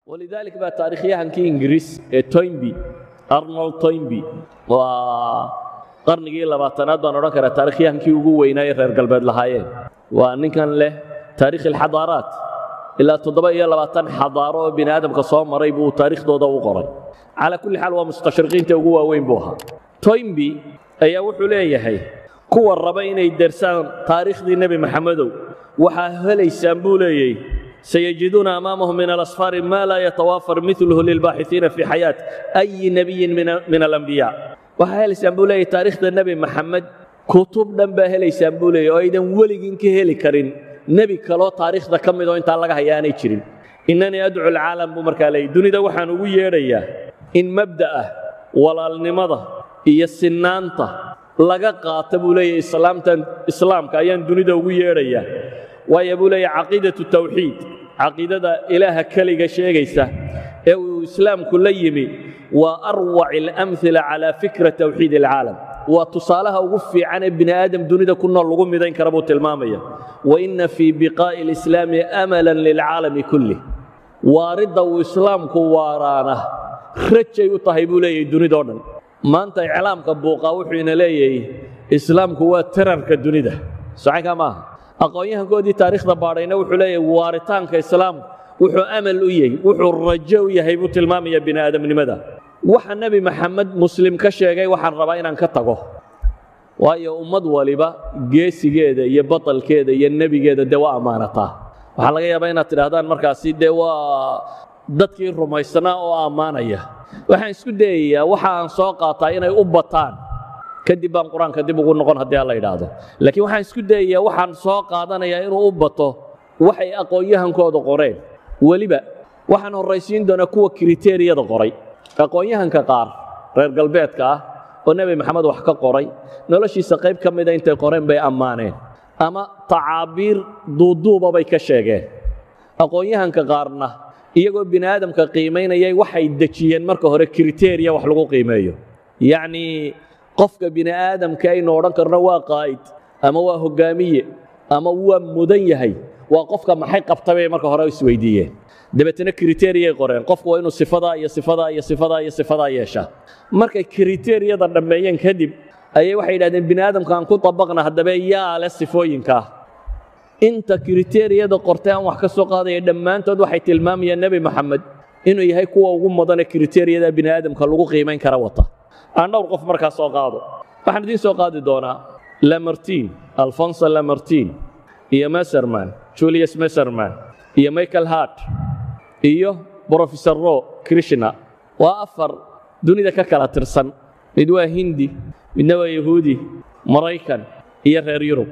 walidaalika baa taarikhyahankii ingiriis ee toynby arnold toynby waa qarnigii labaatanaad baan odhan karaa taarikhyahankii ugu weynaa ee reer galbeed lahaayeen waa ninkan leh taarikh alxadaaraat ilaa toddoba iyo labaatan xadaaro oo bini aadamka soo maray buu taarikhdooda u qoray calaa kulli xaal waa mustashriqiinta ugu waaweyn buu ahaa toynby ayaa wuxuu leeyahay kuwa raba inay dersaan taariikhdii nebi maxamedow waxaa helaysaan buu leeyay sayajiduuna amaamahum min alasfaari maa laa yatawaafar miluhu lilbaaxisiina fii xayaat ayi nebiyin min alambiyaa waxaa helaysaan buu leeyahy taariikhda nebi maxamed kutub dhan baa helaysaan buu leeyahy oo aydan weligin ka heli karin nebi kaloo taariikhda ka midoo intaa laga haya aanay jirin innanii adcu alcaalam buu markaa leeyay dunida waxaan ugu yeedhayaa in mabda'ah walaalnimada iyo sinaanta laga qaata buu leeyahy islaamtan islaamka ayaan dunida ugu yeedhayaa waayo buu leeyahy caqiidatu tawxiid caqiidada ilaaha keliga sheegaysa ee uu islaamku la yimi waa arwac alamhila calaa fikra tawxiid alcaalam waa tusaalaha ugu fiican ee bini aadam dunida ku nool lagu midayn kara buu tilmaamaya waina fii biqaa'i alislaami amalan lilcaalami kullih waaridda uu islaamku waaraana rajay u tahay buu leeyahy dunidao dhan maanta iclaamka buuqaa wuxuu ina leeyahay islaamku waa tararka dunida socanka maaha aqoon-yahankoodii taariikhda baadhayna wuxuu leeyahay waaritaanka islaamku wuxuu amal u yahay wuxuu rajo u yahay buu tilmaamaya bini aadamnimada waxa nebi maxamed muslim ka sheegay waxaan rabaa inaan ka tago waayo ummad waliba geesigeeda iyo batalkeeda iyo nebigeeda dee waa ammaanataa waxaa laga yaabaa inaad tidhahdaan markaasi dee waa dadkii rumaysnaa oo ammaanaya waxaan isku dayayaa waxa aan soo qaataa inay u bataan kadib baan qur-aanka dib ugu noqon haddii alla idhaahdo laakiin waxaan isku dayayaa waxaan soo qaadanayaa inuu u bato waxay aqoon-yahankooda qoreen weliba waxaan horraysiin doonaa kuwa kriteriyada qoray aqoon-yahanka qaar reer galbeedka ah oo nebi maxamed wax ka qoray noloshiisa qayb ka mida intay qoreen bay ammaaneen ama tacaabiir duuduuba bay ka sheegeen aqoon-yahanka qaarna iyagoo bini aadamka qiimaynayay waxay dejiyeen marka hore kriteriya wax lagu qiimeeyo yacnii qofka bini aadamka aynu odhan karno waa qaa'id ama waa hoggaamiye ama waa mudan yahay waa qofka maxay qabta bay marka hore isweydiiyeen dabeetana kriteriyay qoreen qofku waa inuu sifadaa iyo sifadaa iyo sifadaa iyo sifadaa yeeshaa markay kriteriyada dhammeeyeen kadib ayay waxay yidhahdeen bini aadamka aan ku dabaqna haddaba yaa leh sifooyinkaa inta kriteriyada qortay aan wax ka soo qaadaya dhammaantood waxay tilmaamayaan nebi maxamed inuu yahay kuwa ugu mudane kriteriyada bini aadamka lagu qiimayn kara wata aan dhowr qof markaa soo qaado waxaan idiin soo qaadi doonaa lamartin alfonso lamartin iyo meserman julius meserman iyo michael hart iyo brofesor ro krishna waa afar dunida ka kala tirsan mid waa hindi midna waa yahuudi maraykan iyo reer yurub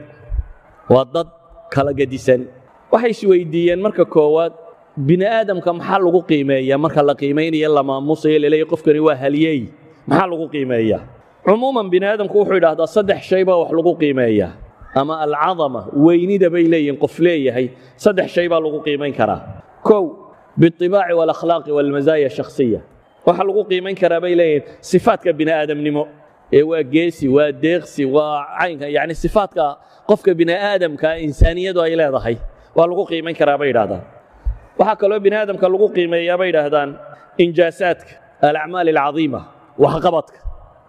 waa dad kala gedisan waxay isweydiiyeen marka koowaad bini aadamka maxaa lagu qiimeeyaa marka la qiimaynayo la maamusayo laleeyahy qofkani waa halyeey maxaa lagu qiimeeyaa cumuuman bini aadamku wuxuu yidhaahdaa saddex shay baa wax lagu qiimeeyaa ama alcadama weynida bay leeyihin qof leeyahay saddex shay baa lagu qiimayn karaa kow biاطibaaci wاlakhlaaqi wاlmazaaya shakhsiya waxaa lagu qiimayn karaa bay leeyihin sifaadka bini aadamnimo ee waa geesi waa deeqsi waa caynka yani sifaadka qofka bini aadamka insaaniyadu ay leedahay waa lagu qiimayn karaa bay yidhahdaan waxaa kaloo bini aadamka lagu qiimeeyaa bay yidhaahdaan injaasaadka alacmaal alcadiima waxqabadka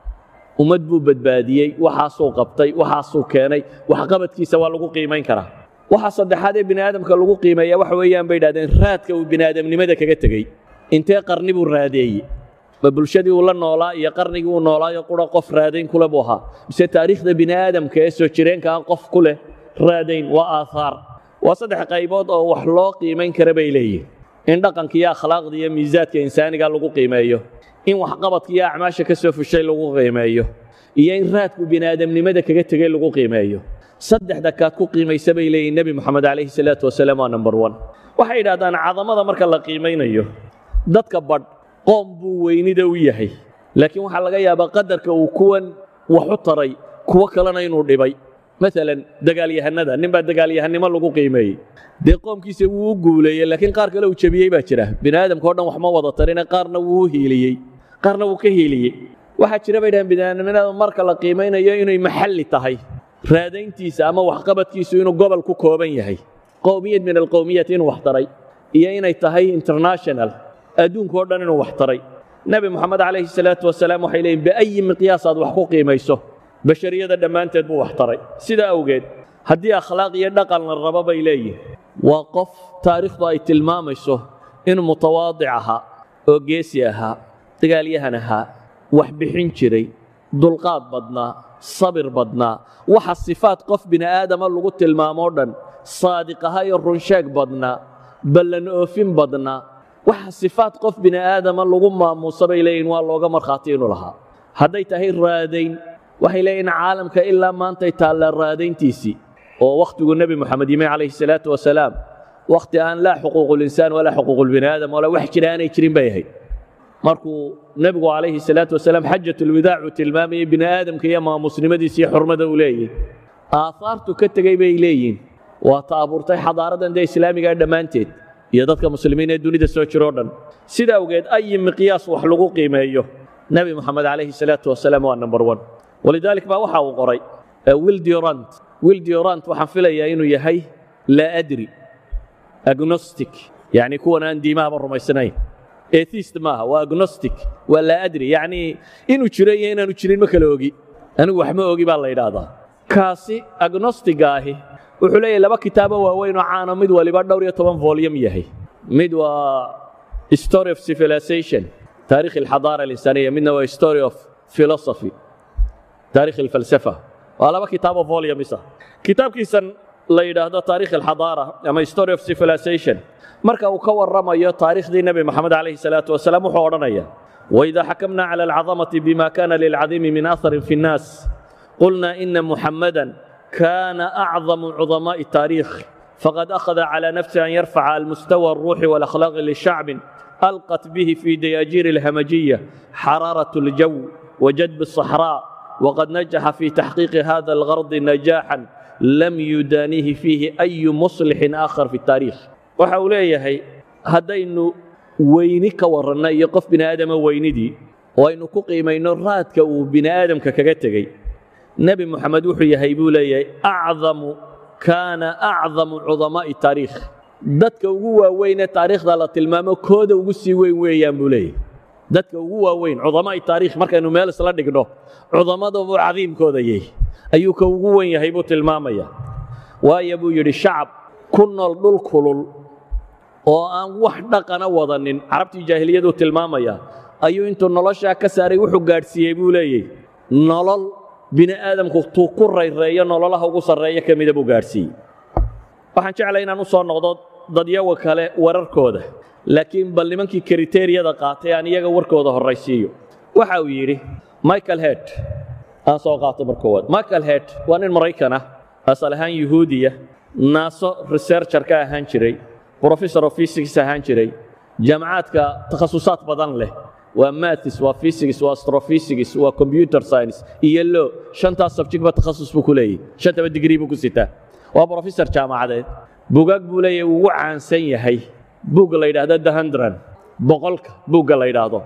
ummad buu badbaadiyey waxaasuu qabtay waxaasuu keenay waxqabadkiisa waa lagu qiimayn karaa waxa saddexaad ee bini aadamka lagu qiimeeya waxa weeyaan bay yidhahdeen raadka uu bini aadamnimada kaga tegey intee qarni buu raadeeyey ma bulshadii uu la noolaa iyo qarnigii uu noolaayo qura qof raadayn kule buu ahaa mise taariikhda bini aadamka ee soo jireenkaa qof ku leh raadayn waa aathaar waa saddex qaybood oo wax loo qiimayn kara bay leeyihin in dhaqanka iyo akhlaaqda iyo miisaadka insaaniga lagu qiimeeyo in waxqabadka iyo acmaasha ka soo fushay lagu qiimeeyo iyo in raadku bini aadamnimada kaga tegey lagu qiimeeyo saddexda kaad ku qiimaysa bay leeyihin nebi moxamed calayhi salaatu wasalaam waa number one waxay yidhahdaan cadamada marka la qiimaynayo dadka badh qoom buu weynida u yahay laakiin waxaa laga yaabaa qadarka uu kuwan wax u taray kuwo kalena inuu dhibay maalan dagaalyahanada nin baa dagaalyahannimo lagu qiimeeyey dee qoomkiisa wuu u guuleeyey laakiin qaar kale uu jebiyey baa jira bini aadamka o dhan wax ma wada tarine qaarna wuu u hiiliyey qaarna wuu ka hiiliyey waxaa jira bay dhahaan bini aadamnimada marka la qiimaynayo inay maxalli tahay raadayntiisa ama waxqabadkiisu inuu gobol ku kooban yahay qowmiyad min alqowmiyat inuu wax taray iyo inay tahay international adduunka o dhan inuu wax taray nebi moxamed calayhi salaatu wasalaam waxay leeyihin biayi miqyaas aad wax ku qiimayso bashariyada dhammaanteed buu wax taray sidaa awgeed haddii akhlaaq iyo dhaqan la rabo bay leeyihin waa qof taariikhdu ay tilmaamayso inuu mutawaadic ahaa oo geesi ahaa dagaalyahan ahaa wax bixin jiray dulqaad badnaa sabir badnaa waxa sifaad qof bini aadama lagu tilmaamoo dhan saadiq ahaa iyo runsheeg badnaa ballan oofin badnaa waxa sifaad qof bini aadama lagu maamuusa bay leeyihin waa looga markhaati inuu lahaa hadday tahay raadayn waxay leeyihin caalamka ilaa maantay taallaa raadayntiisii oo wakhtigu nebi moxamed yimi calayhi salaatu wasalaam wakhti aan laa xuquuqulinsaan walaa xuquuqulbini aadam walaa wax jira aanay jirin bay ahayd markuu nebigu calayhi salaatu wasalaam xajatulwadaac uu tilmaamayey bini aadamka iyo maamuusnimadiisa iyo xurmada uu leeyahy aahaartu ka tegey bay leeyihin waa ta abuurtay xadaaradan dee islaamigaa dhammaanteed iyo dadka muslimiin ee dunida soo jiroo dhan sida awgeed ayi miqyaas wax lagu qiimeeyo nebi moxamed calayhi salaatu wasalaam waa number one walidaalik baa waxa uu qoray wildurant wildurant waxaan filayaa inuu yahay laa adri agnostic yacni kuwan aan diimahaba rumaysanayn atheist maaha waa agnostic waa laa adri yacni inuu jiro iyo inaanu jirin ma kala ogi anigu wax ma ogi baa la yidhaahdaa kaasi agnostiga ahi wuxuu leeyahay laba kitaabo waaweyn oo caano mid waliba dhowr iyo toban volyum yahay mid waa story of civilization taarikh alxadaara alinsaniya midna waa story of philosophy taarikh alfalsafa waa laba kitaabo volumes ah kitaabkiisan la yidhaahdo taarikh alxadaara ama story of civilization marka uu ka warramayo taariikhdii nebi moxamed calayhi salaatu wasalaam wuxuu odhanaya وإذا حكمنا على العظمة بما كان للعظيم من أثر في الناس قلنا إن محمدا كان أعظم عظماء التاريخ فقد أخذ على نفسه أن يرفع المستوى الروحي والأخلاق للشعب ألقت به في دياجير الهمجية حرارة الجو وجدب الصحراء وقد نجح في تحقيق هذا الغرض نجاحا لم يدانيه فيه أي مصلح آخر في التاريخ وحوليه هدين weyni ka warranna iyo qof bini aadama weynidii oo aynu ku qiimayno raadka uu bini aadamka kaga tegey nebi moxamed wuxuu yahay buu leeyahay acdamu kaana acdamu cudamaa'i taariikh dadka ugu waaweynee taariikhda la tilmaamo kooda ugu sii weyn weeyaan buu leeyahay dadka ugu waaweyn cudamaa'i taariikh markaynu meel isla dhigno cudamadabuu cadiimkooda yahay ayuu ka ugu weyn yahay buu tilmaamaya waayo buu yidhi shacab ku nool dhul kulul oo aan wax dhaqana wadanin carabtii jaahiliyaduu tilmaamaya ayuu intuu noloshaa ka saaray wuxuu gaadhsiiyey buu leeyay nolol bini aadamku tuu ku rayreeyo nololaha ugu sarreeya ka mida buu gaadhsiiyey waxaan jeclay inaan u soo noqdo dadyawa kale wararkooda laakiin bal nimankii kriteriyada qaatay aan iyaga warkooda horraysiiyo waxa uu yidhi michael hed aan soo qaato mar koowaad michael hed waa nin maraykan ah asal ahaan yuhuudiya naaso researcher ka ahaan jiray professor of physics ahaan jiray jaamacaadka takhasusaad badan leh waa maths waa physics waa astrophysics waa computer science iyo lo shantaas subjectba takhasus buu ku leeyahy shantaba digrii buu ku sitaa waa professor jaamacadeed bugaag buu leeyahay uu ugu caansan yahay buugga la yidhaahdo the hundran boqolka buugga la yidhaahdo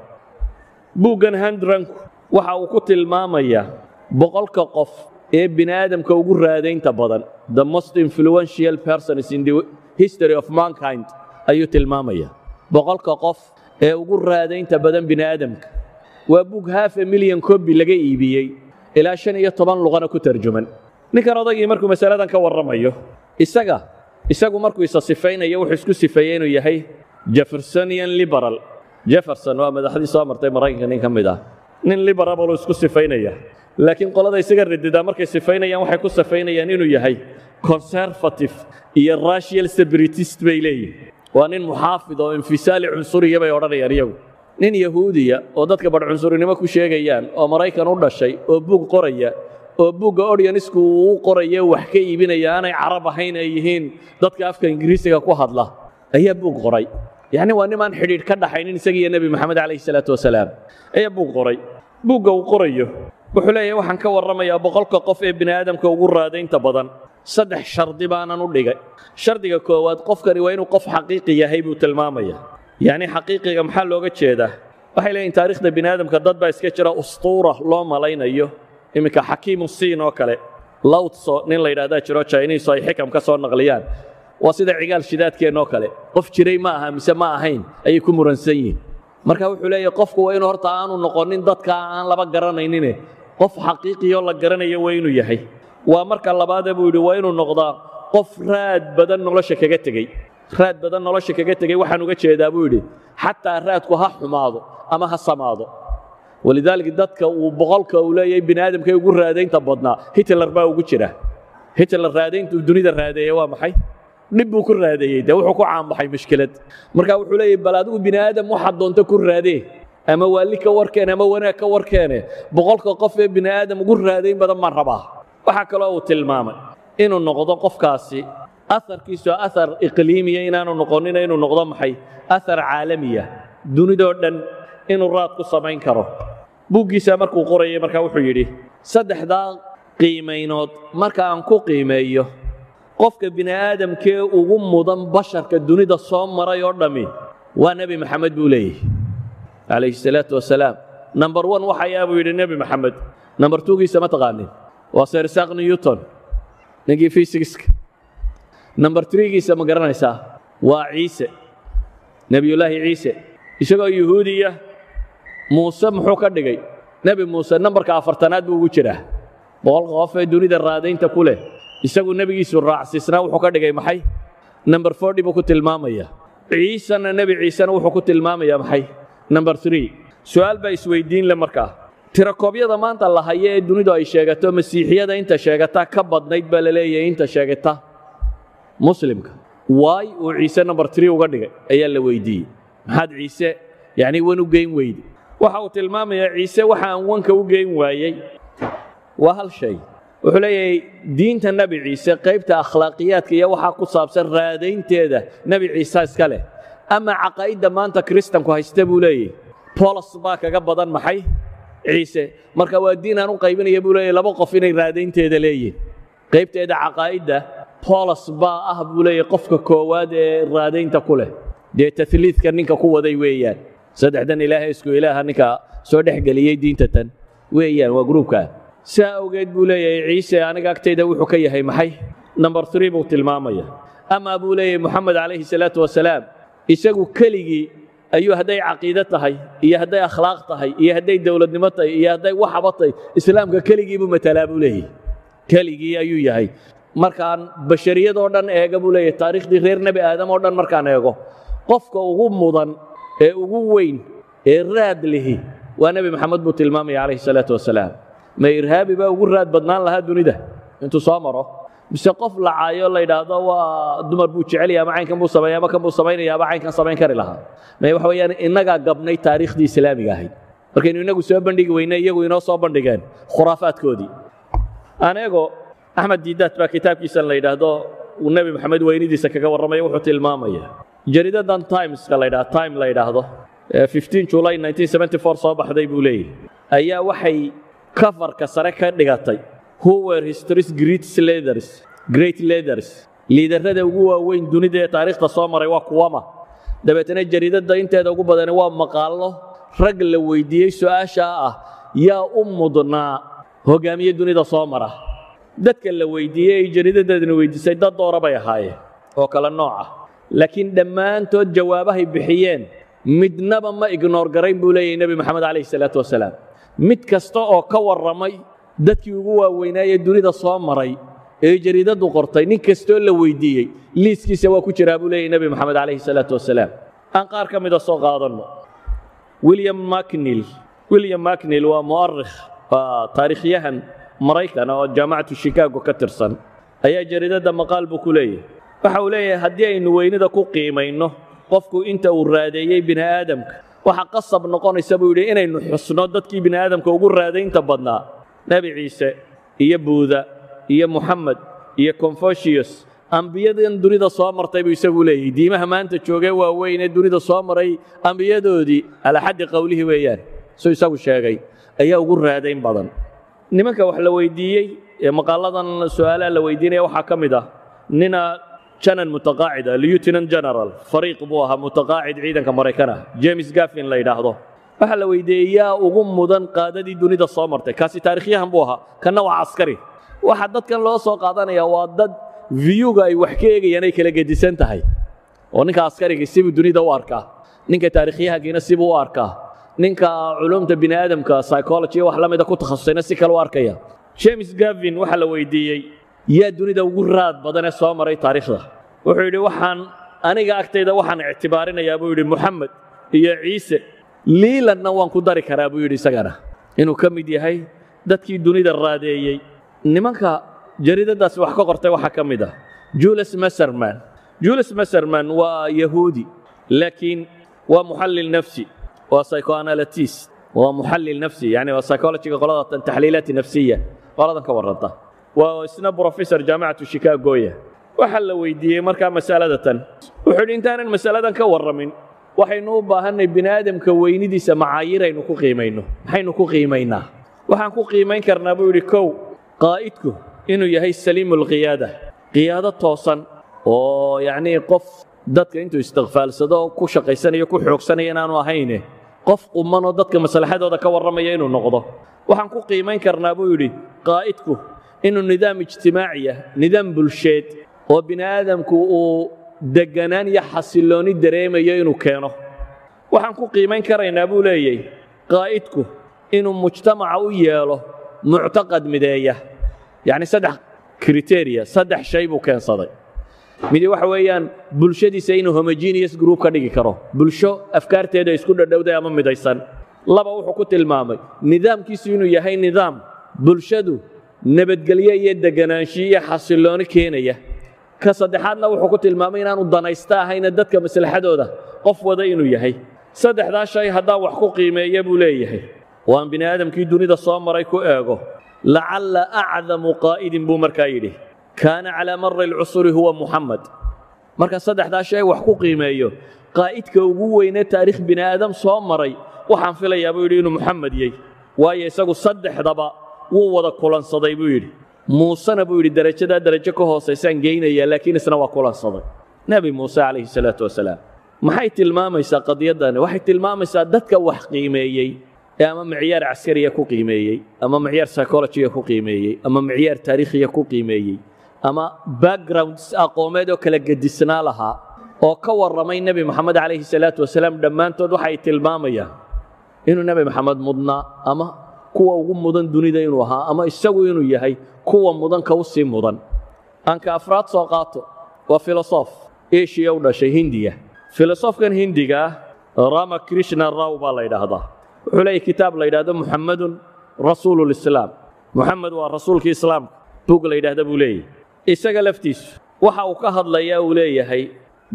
buuggan hundranku waxa uu ku tilmaamayaa boqolka qof ee bini aadamka ugu raadaynta badan the most influential persons in the history of mankind ayuu tilmaamaya boqolka qof ee ugu raadaynta badan bini aadamka waa bug haaf a milyan kobi laga iibiyey ilaa shan iyo toban luqana ku tarjuman ninkan odaygii markuu masaladan ka warramayo isaga isagu markuu isa sifaynayo wuxuu isku sifeeyey inuu yahay jeffersonian liberal jefferson waa madaxdii soo martay maraykanka nin ka mid ah nin liberablu isku sifaynaya laakiin qolada isaga radidaa markay sifaynayaan waxay ku sifaynayaan inuu yahay conservative iyo racial separatist bay leeyihin waa nin muxaafid oo infisaali cunsuriya bay odhanayaan iyagu nin yahuudiya oo dadka badh cunsurinimo ku sheegayaan oo maraykan u dhashay oo buug qoraya oo buugga oryanisku uu u qoraya wax ka iibinaya aanay carab ahayn ay yihiin dadka afka ingiriisiga ku hadla ayaa buug qoray yacni waa nimaan xidhiidh ka dhaxaynin isagiiyo nebi moxamed calayhi salaatu wasalaam ayaa buug qoray buugga uu qorayo wuxuu leeyahay waxaan ka warramayaa boqolka qof ee bini aadamka ugu raadaynta badan saddex shardi baanan u dhigay shardiga koowaad qofkani waa inuu qof xaqiiqi yahay buu tilmaamaya yacni xaqiiqiga maxaa looga jeedaa waxay leeyihin taariikhda bini aadamka dad baa iska jira ustuura loo malaynayo iminka xakiimu siin oo kale lawtso nin la yidhahdaa jiro jiniiso ay xikam ka soo naqliyaan waa sida cigaal shidaadkeennoo kale qof jiray ma aha mise ma ahayn ayay ku muransan yihin marka wuxuu leeyahay qofku waa inuu horta aanu noqonin dadka aan laba garanaynine qof xaqiiqiyo la garanayo waa inuu yahay waa marka labaade buu yidhi waa inuu noqdaa qof raad badan nolosha kaga tegey raad badan nolosha kaga tegey waxaan uga jeedaa buu yidhi xataa raadku ha xumaado ama ha samaado walidaalika dadka uu boqolka uu leeyahay bini aadamkay ugu raadaynta badnaa hitler baa ugu jira hitler raadayntu dunida raadeeye waa maxay dhib buu ku raadeeyey dee wuxuu ku caanbaxay mushkilad marka wuxuu leeyahay bal adigu bini aadam waxaad doonta ku raadee ama waali ka warkeene ama wanaag ka warkeene boqolka qof ee bini aadam ugu raadayn badan baan rabaa waxaa kaloo uu tilmaamay inuu noqdo qofkaasi aharkiisu ahar iqliimiya inaanu noqonina inuu noqdo maxay ahar caalamiya dunidoo dhan inuu raad ku samayn karo buuggiisa markuu qorayay markaa wuxuu yidhi saddexdaa qiimaynood marka aan ku qiimeeyo qofka bini aadamkee ugu mudan basharka dunida soo maray oo dhammi waa nebi maxamed buu leeyahy calayhi salaatu wasalaam number one waxayaa buu yidhi nebi maxamed number twogiisa ma taqaanin waa sir isaq newton ninkii fysiska number threegiisa ma garanaysaa waa ciise nebiyullaahi ciise isagoo yuhuudiya muuse muxuu ka dhigay nebi muuse nambarka afartanaad buu ugu jiraa boqolka qof ee dunida raadaynta ku leh isagu nebigiisu raacsiisnaa wuxuu ka dhigay maxay number forty buu ku tilmaamaya ciisena nebi ciisena wuxuu ku tilmaamaya maxay number three su'aal baa isweydiin le markaa tirakoobyada maanta la haya ee dunidu ay sheegato masiixiyada inta sheegata ka badnayd baa la leeyahay inta sheegata muslimka waay uu ciise number three uga dhigay ayaa la weydiiyey maxaad ciise yacni wan u geyn weyde waxa uu tilmaamayaa ciise waxa aan wanka u geyn waayey waa hal shay wuxuu leeyahay diinta nebi ciise qaybta akhlaaqiyaadka iyo waxaa ku saabsan raadaynteeda nebi ciise iska leh ama caqaa'idda maanta kiristanku haysta buu leeyahy bolos baa kaga badan maxay ciise marka waa diin aan u qaybinaya buu leeyahy laba qof inay raadaynteeda leeyihin qaybteeda caqaa'idda bolos baa ah buu leeyahy qofka koowaad ee raadaynta ku leh dee taliidka ninka ku waday weeyaan saddexdan ilaahay isku ilaaha ninka soo dhex geliyey diinta tan weeyaan waa gruubkaa saa awgeed buu leeyahay ciise aniga agtayda wuxuu ka yahay maxay number three buu tilmaamaya amaa buu leeyahay moxamed calayhi salaatu wasalaam isagu keligii ayuu hadday caqiide tahay iyo hadday akhlaaq tahay iyo hadday dowladnimo tahay iyo hadday waxaba tahay islaamka keligii buu matalaa buu leeyahay keligii ayuu yahay markaan bashariyadoo dhan eega buu leeyahay taariikhdii reer nebi aadam oo dhan markaan eego qofka ugu mudan ee ugu weyn ee raad lihi waa nebi maxamed buu tilmaamaya calayhi salaatu wasalaam ma irhaabi baa ugu raad badnaan lahaa dunida intuu soo maro mise qof la caayo la yidhaahdo waa dumar buu jecelya ama caynkan buu sameeya ama kan buu samaynaya ama caynkan samayn kari lahaa may waxa weeyaan innagaa gabnay taariikhdii islaamiga ahayd markaynu innagu soo bandhigi weyne iyagu inoo soo bandhigeen khuraafaadkoodii aneego axmed diidaad baa kitaabkiisan la yidhaahdo uu nebi maxamed weynidiisa kaga warramaya wuxuu tilmaamaya jariidadan timeska la yidhahdo time la yidhaahdo 15 july 1974 soo baxday buu leeyahy ayaa waxay kafarka sare ka dhigatay who were history's great leaders great leaders liidarrada ugu waaweyn dunida ee taariikhda soo maray waa kuwama dabeetana jariidadda inteeda ugu badani waa maqaallo rag la weydiiyey su'aashaa ah yaa u mudnaa hogaamiye dunida soo mara dadka la weydiiyey ay jariidadeedna weydiisay dad doora bay ahaayeen oo kale nooc ah laakiin dhammaantood jawaabahay bixiyeen midnaba ma ignoor garayn buu leeyahay nebi maxamed calayhi salaatu wasalaam mid kasta oo ka warramay dadkii ugu waaweynaayee dunida soo maray ee jariidaddu qortay nin kastoo la weydiiyey liiskiisa waa ku jiraa buu leeyahy nebi maxamed calayhi salaatu wasalaam aan qaar ka mida soo qaadanno william macnil william macnil waa mu'arikh waa taariikhyahan maraykan oo jaamacatu shikaago ka tirsan ayaa jariidadda maqaal buu ku leeyahay waxa uu leeyahay haddii aynu weynida ku qiimayno qofku inta uu raadeeyey bini aadamka waxa qasab noqonaysa buu yidhi inaynu xusno dadkii bini aadamka ugu raadaynta badnaa nebi ciise iyo buuda iyo muxamed iyo confucius ambiyadan dunida soo martay buu isagu leeyahay diimaha maanta joogee waaweyn ee dunida soo maray ambiyadoodii calaa xaddi qowlihii weeyaan suu isagu sheegay ayaa ugu raadayn badan nimanka wax la weydiiyey ee maqaaladan su'aalaha la weydiinaya waxaa ka mid ah nina janan mutaqaacid ah lieutenant general fariiq buu ahaa mutaqaacid ciidanka maraykan ah james gaffin la yidhaahdo waxaa la weydiiyey yaa ugu mudan qaadadii dunida soo martay kaasi taarikhyahan buu ahaa kanna waa caskari waxa dadkan loo soo qaadanaya waa dad viyuga ay wax ka eegayaan ay kala gedisan tahay oo ninka askarigii sibuu dunida u arkaa ninka taarikhyahankiina sibuu u arkaa ninka culumta bini aadamka psychology wax la mida ku takhasusayna si kale u arkaya james gavin waxaa la weydiiyey yaa dunida ugu raad badan ee soo maray taariikhda wuxuu yidhi waxaan aniga agtayda waxaan ictibaarinayaa buu yidhi moxamed iyo ciise liilanna waan ku dari karaa buu yidhi isagana inuu ka mid yahay dadkii dunida raadeeyey nimanka jariidadaasi wax ka qortay waxaa ka mid ah julius maserman julius maserman waa yahuudi laakiin waa muxallil nafsi waa psychoanalytis waa muxallil nafsi yani waa psychologiga qolada taxliilaati nafsiya qoladan ka warranta waa isna professor jaamacatu chicagoya waxaa la weydiiyey markaa masalada tan wuxuu yidhi intaanan masaladan ka warramin waxaynu u baahanay bini aadamka weynidiisa macaayiraynu ku qiimayno maxaynu ku qiimaynaa waxaan ku qiimayn karnaa buu yidhi kow qaa'idku inuu yahay saliimu lqiyaada qiyaado toosan oo yacnii qof dadka intuu istikfaalsado ku shaqaysanayo ku xoogsanaya inaanu ahayne qof qumanoo dadka maslaxadooda ka warramaya inuu noqdo waxaan ku qiimayn karnaa buu yidhi qaa'idku inuu nidaam ijtimaaciya nidaam bulsheed oo bini aadamku uu degganaan iyo xasillooni dareemayo inuu keeno waxaan ku qiimayn karaynaa buu leeyay qaa'idku inuu mujtamaca u yeelo muctaqad mideeya yacni saddex kriteria saddex shay buu keensaday midi waxa weeyaan bulshadiisa inuu homogeneous group ka dhigi karo bulsho afkaarteeda isku dhadhowday ama midaysan laba wuxuu ku tilmaamay nidaamkiisu inuu yahay nidaam bulshadu nabadgelyo iyo deganaanshiyo iyo xasillooni keenaya ka saddexaadna wuxuu ku tilmaamay inaanu danaysta ahayna dadka maslaxadooda qof wada inuu yahay saddexdaa shay haddaan wax ku qiimeeya buu leeyahay waan bini aadamkii dunida soo maray ku eego lacalla acdamu qaa'idin buu markaa yidhi kaana calaa mari alcusuri huwa muxamed marka saddexdaa shay wax ku qiimeeyo qaa'idka ugu weynee taariikh bini aadam soo maray waxaan filayaa buu yidhi inuu muxamed yey waayo isagu saddexdaba wuu wada kulansaday buu yidhi muusena buu yidhi derajadaa derajo ka hoosaysaan geynayaa laakiin isna waa kulansaday nebi muuse calayhi salaatu wasalaam maxay tilmaamaysaa qadiyaddani waxay tilmaamaysaa dadka wax qiimeeyey ee ama micyaar caskariya ku qiimeeyey ama micyaar psychologiga ku qiimeeyey ama micyaar taariikhiya ku qiimeeyey ama backgrounds aqoomeed oo kala gedisnaa lahaa oo ka warramay nebi moxamed calayhi salaatu wasalaam dhammaantood waxay tilmaamayaan inuu nebi moxamed mudnaa ama kuwa ugu mudan dunida inuu ahaa ama isagu inuu yahay kuwa mudanka u sii mudan aanka afraad soo qaato waa filosof eshiya u dhashay hindiya filosofkan hindiga ah rama krishna raw baa la yidhaahdaa wuxuu leeyahy kitaab la yidhahdo muxammadun rasuulu lislaam muxamed waa rasuulkii islaamka bug la yidhaahda buu leeyahy isaga laftiisu waxa uu ka hadlayaa uu leeyahay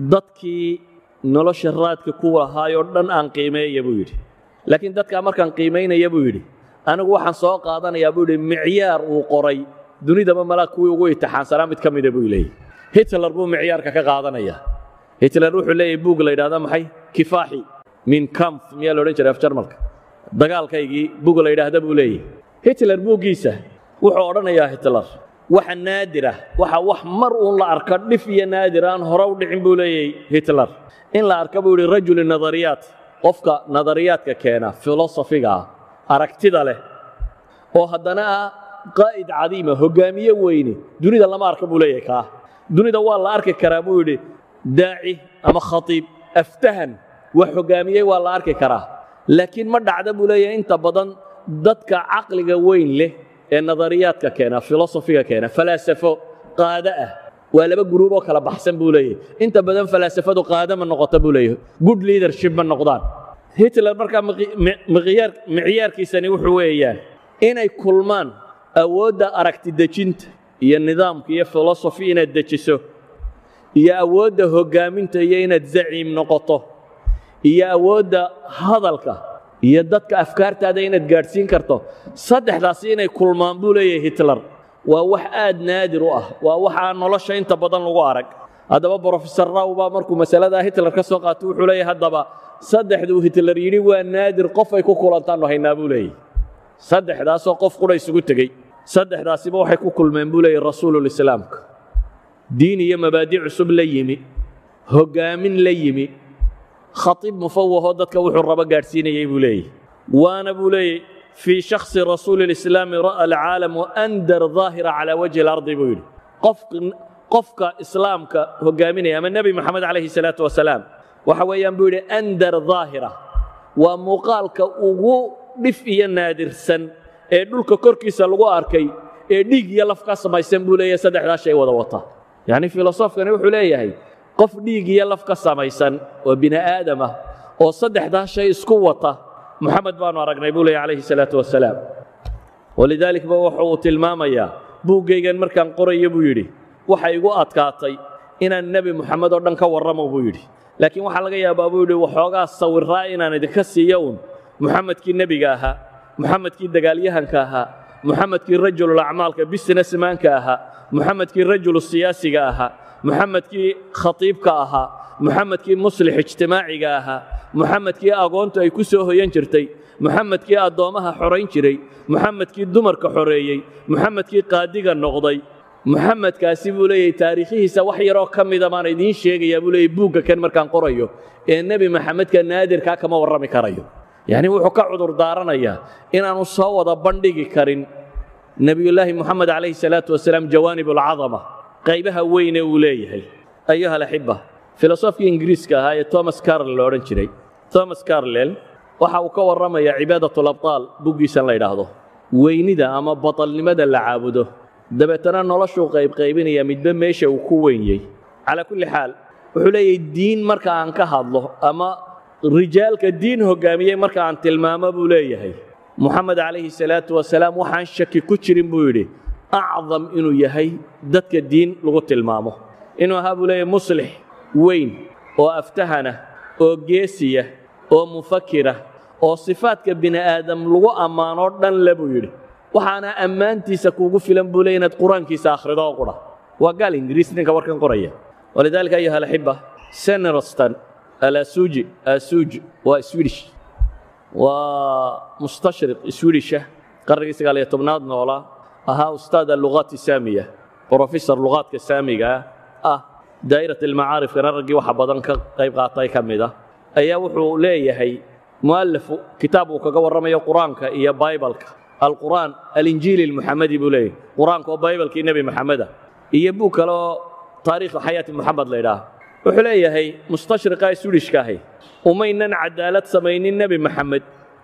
dadkii nolosha raadka ku lahaayoo dhan aan qiimeeya buu yidhi laakiin dadkaa markaan qiimaynaya buu yidhi anigu waxaan soo qaadanayaa buu yidhi micyaar uu qoray dunidaba malaa kuwii ugu itixaansanaa mid ka mida buu leeyahy hitler buu micyaarka ka qaadanayaa hitler wuxuu leeyahay buug la yidhahda maxay kifaaxi min kamf miyaa la odhan jiray af jarmalka dagaalkaygii bug la yidhaahda buu leeyahy hitler buuggiisa wuxuu odhanayaa hitler waxa naadir ah waxa wax mar uun la arka dhif iyo naadir aan hore u dhicin buu leeyahay hitler in la arka buu yidhi rajuli nadariyaat qofka nadariyaadka keena filosofiga ah aragtida leh oo haddana ah qaa'id cadiima hoggaamiye weyne dunida lama arka buu leeyahay kaa dunida waa la arki karaa buu yidhi daaci ama khatiib aftahan wax hoggaamiyey waa la arki karaa laakiin ma dhacda buu leeyahay inta badan dadka caqliga weyn leh ee nadariyaadka keena filosofiga keena falaasafo qaado ah waa laba guruub oo kala baxsan buu leeyahay inta badan falaasafadu qaado ma noqota buu leeyahay good leadership ma noqdaan hitler markaa micyaarkiisani wuxuu weeyaan inay kulmaan awoodda aragti dejinta iyo nidaamka iyo filosofi inaad dejiso iyo awoodda hoggaaminta iyo inaad zaciim noqoto iyo awoodda hadalka iyo dadka afkaartaada inaad gaadhsiin karto saddexdaasi inay kulmaan buu leeyahay hitler waa wax aad naadir u ah waa wax aan nolosha inta badan lagu arag haddaba brofesor raw baa markuu masaladaa hitler ka soo qaato wuxuu leeyahay haddaba saddexduu hitler yidhi waa naadir qof ay ku kulantaannu haynaa buu leeyahy saddexdaasoo qof qudha isugu tegey saddexdaasiba waxay ku kulmeen buu leeyahy rasuululislaamka diin iyo mabaadi' cusub la yimi hoggaamin la yimi khatiib mufawahoo dadka wuxuu rabo gaadhsiinayey buu leeyahy waana buu leeyahy fii shakhsi rasuuli lislaami ra'a alcaalamu andar daahira calaa wajhi alardi buu yidhi qof qofka islaamka hoggaaminaya ama nebi moxamed calayhi salaatu wasalaam waxa weeyaan buu yidhi andar daahira waa muuqaalka ugu dhif iyo naadirsan ee dhulka korkiisa lagu arkay ee dhiig iyo laf ka samaysan buu leeyahay saddexdaa shay wada wata yacni filosofkani wuxuu leeyahay qof dhiig iyo laf ka samaysan oo bini aadam ah oo saddexdaa shay isku wata moxamed baanu aragnay buu leeyahy calayhi salaatu wasalaam walidaalik ba wuxu uu tilmaamayaa buuggaygan markaan qorayo buu yidhi waxa igu adkaatay inaan nebi moxamed oo dhan ka warramo buu yidhi laakiin waxaa laga yaabaa buu yidhi waxoogaa sawiraa inaan idinka siiyo uun muxamedkii nebiga ahaa muxamedkii dagaalyahanka ahaa muxamedkii rajululacmaalka businessmanka ahaa muxamedkii rajulu siyaasiga ahaa muxamedkii khatiibka ahaa muxamedkii muslix ijtimaaciga ahaa muxamedkii agoontu ay ku soo hoyan jirtay muxamedkii addoommaha xorayn jiray muxamedkii dumarka xoreeyey muxamedkii qaadiga noqday muxamedkaasi buu leeyahay taariikhihiisa wax yaroo ka mida baan idiin sheegayaa buu leeyahy buugga kan markaan qorayo ee nebi maxamedka naadirkaa kama warrami karayo yacni wuxuu ka cudur daaranayaa inaanu soo wada bandhigi karin nebiyullaahi moxamed calayhi salaatu wasalaam jawaanib alcadama qaybaha weyne uu leeyahay ayuha alaxiba filosofkii ingiriiska ahaa ee thomas carl la odhan jiray thomas carlel waxa uu ka warramayaa cibaadatulabtaal buggiisan la yidhaahdo weynida ama batalnimada la caabudo dabeetana noloshuu qaybqaybinaya midba meesha uu ku wenyey calaa kulli xaal wuxuu leeyahay diin marka aan ka hadlo ama rijaalka diin hoggaamiyey marka aan tilmaamo buu leeyahay moxamed calayhi salaatu wasalaam waxaan shaki ku jirin buu yidhi acdam inuu yahay dadka diin lagu tilmaamo inuu ahaa buu leeyahay muslix weyn oo aftahana oo geesiya oo mufakira oo sifaadka bini aadam lagu ammaanoo dhan le buu yidhi waxaana ammaantiisa kuugu filan buu leey inaad qur-aankiisa akhrido oo qudha waa gaal ingiriis ninka warkan qoraya walidaalika ayuha alaxiba senerostan alasuuji asuuji waa swedish waa mustashriq swedisha qarnigii sagaal iyo tobnaad noolaa ahaa ustaad allugaat saamiya brofesor lugaadka saamiga ah daa'irat almacaarifkana raggii waxa badan ka qayb qaatay ka mid ah ayaa wuxuu leeyahay mu'alifu kitaab uu kaga warramayo qur-aanka iyo baibalka alqur'aan alinjiili almuxamadi buu leeyahay qur-aanka oo baibalkii nebi maxameda iyo bug kale oo taariikhu xayaati moxamed la ydhaah wuxuu leeyahay mustashriqa swidishka ahi umaynan cadaalad samaynin nebi maxamed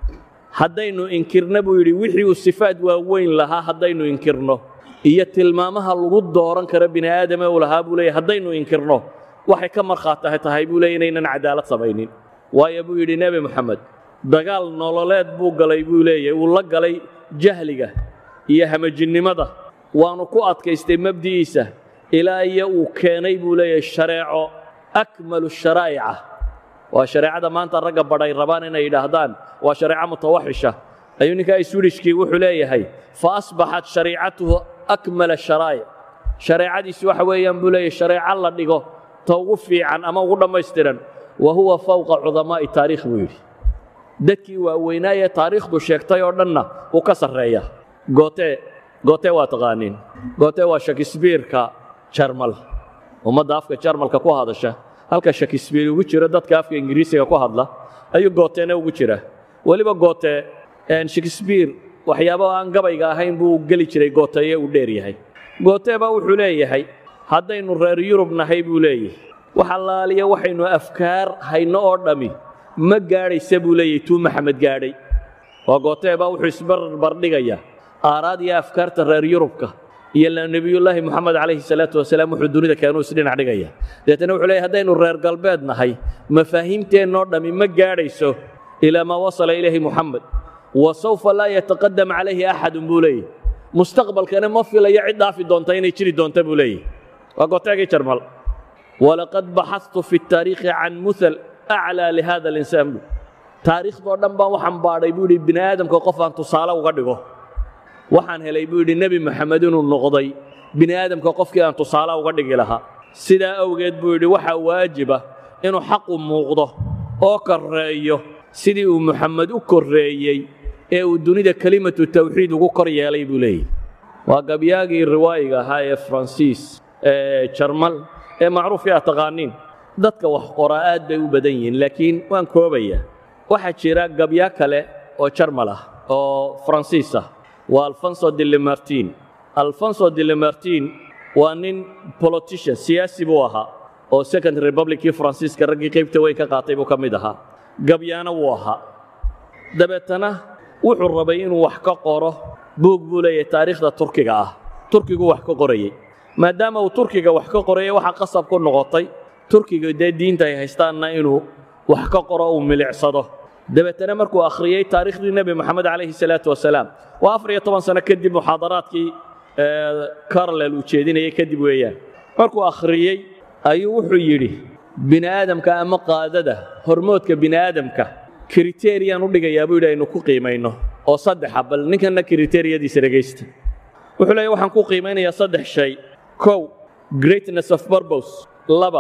haddaynu inkirno buu yidhi wixii uu sifaad waaweyn lahaa haddaynu inkirno iyo tilmaamaha lagu dooran karo bini aadame uu lahaa buu leeyahy haddaynu inkirno waxay ka markhaataha tahay buu leey inaynan cadaalad samaynin waayo buu yidhi nebi moxamed dagaal nololeed buu galay buu leeyahay uu la galay jahliga iyo hamajinnimada waanu ku adkaystay mabdi'iisa ilaa iyo uu keenay buu leeyahay shareeco akmalu sharaa'ica waa shareecada maanta ragga badhay rabaan inay yidhaahdaan waa shareeco mutawaxisha ayuu ninkaa swidishkii wuxuu leeyahay fa asbaxat shariicatuhu akmala sharaa'ic shareecadiisi waxa weeyaan buu leeyahay shareeco la dhigo ta ugu fiican ama ugu dhammaystiran wa huwa fawqa cudamaa'i taariikh buu yidhi dadkii waaweynaaye taariikhdu sheegtay oo dhanna wuu ka sarreeya goote goote waa taqaaniin goote waa shakisbiirka jarmal ummadda afka jarmalka ku hadasha halka shakisbiir ugu jiro dadka afka ingiriisiga ku hadla ayuu gootena ugu jira weliba goote shakisbiir waxyaabo aan gabayga ahayn buu geli jiray gooteeye uu dheer yahay gooteba wuxuu leeyahay haddaynu reer yurub nahay buu leeyahay wax allaaliya waxaynu afkaar hayno oo dhammi ma gaadhaysa buu leeyahay tuu maxamed gaadhay waa gooteeba wuxuu isbarbardhigayaa aaraad iyo afkaarta reer yurubka iyo nebiyullaahi moxamed calayhi salaatu wasalaam wuxuu dunida keenuu isdhinac dhigaya deetana wuxuu leeyahy haddaynu reer galbeed nahay mafaahiimteennoo dhammi ma gaadhayso ilaa maa wasala ilayhi moxamed wa sawfa laa yataqadam calayhi axadun buu leeyahy mustaqbalkana ma filayo cid dhaafi doonta inay jiri doonta buu leeyahy waa gooteegii jarmal walaqad baxadtu fi taariikhi can muhal aclaa lihada alinsaan bu taariikhdoo dhan baan waxaan baadhay buu yidhi bini aadamka qof aan tusaale uga dhigo waxaan helay buu yidhi nebi moxamed inuu noqday bini aadamka qofkii aan tusaale uga dhigi lahaa sidaa awgeed buu yidhi waxaa waajiba inuu xaqu muuqdo oo korreeyo sidii uu moxamed u korreeyey ee uu dunida kelimatu tawxiid ugu kor yeelay buu leeyahy waa gabyaagii riwaayiga ahaa ee faransiis ee jarmal ee macruufkii aad taqaaniin dadka wax qoraa aad bay u badan yihiin laakiin waan koobayaa waxaa jira gabya kale oo jarmal ah oo faransiis ah waa alfonso dilimartin alfonso dilimartin waa nin politician siyaasi buu ahaa oo second republickii faransiiska raggii qaybta weyn ka qaatay buu ka mid ahaa gabyaana wuu ahaa dabeetana wuxuu rabay inuu wax ka qoro buug buu leeyahay taariikhda turkiga ah turkigu wax ka qorayey maadaama uu turkiga wax ka qorayay waxaa qasab ku noqotay turkiga dee diinta ay haystaanna inuu wax ka qoro uu milicsado dabeetana markuu akhriyey taariikhdii nebi moxamed calayhi salaatu wasalaam waa afar iyo toban sano kadib muxaadaraadkii carlel uu jeedinayay kadib weeyaan markuu akhriyey ayuu wuxuu yidhi bini aadamka ama qaadada hormoodka bini aadamka kriteriyaan u dhigayaa buu yidhi aynu ku qiimayno oo saddexa bal ninkanna kriteriyadiisa dhegaysta wuxuu leeyahy waxaan ku qiimaynayaa saddex shay kow greatness of purpose laba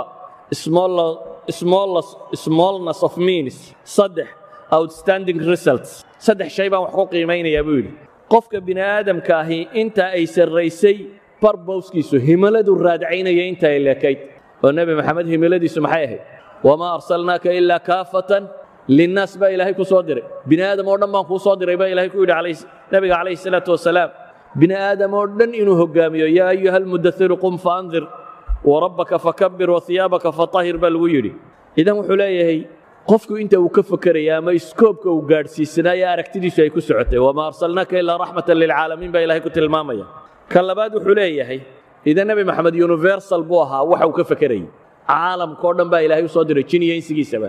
smallness of means saddex outstanding results saddex shay baan wax ku qiimaynayaa buu yidhi qofka bini aadamka ahi inta ay sarraysay barbowskiisu himiladu raadcaynaya inta ay leekayd oo nebi maxamed himiladiisu maxay ahayd wamaa arsalnaaka ilaa kaafatan linnaas baa ilaahay ku soo diray bini aadam oo dhan baan kuu soo diray baa ilaahay ku yidhi nebiga calayhi salaatu wasalaam bini aadam oo dhan inuu hoggaamiyo yaa ayuha almudairu qum faandir warabbaka fakabir wahiyaabaka fatahir baa lagu yidhi idan wuxuu leeyahay qofku inta uu ka fakeraya ama iskoobka uu gaadhsiisanaayo aragtidiisu ay ku socotay wamaa arsalnaaka ilaa raxmatan lilcaalamiin baa ilahay ku tilmaamaya ka labaad wuxuu leeyahay idan nebi maxamed universal buu ahaa waxa uu ka fakerayay caalamka oo dhan baa ilaahay u soo diray jin iyo insigiisaba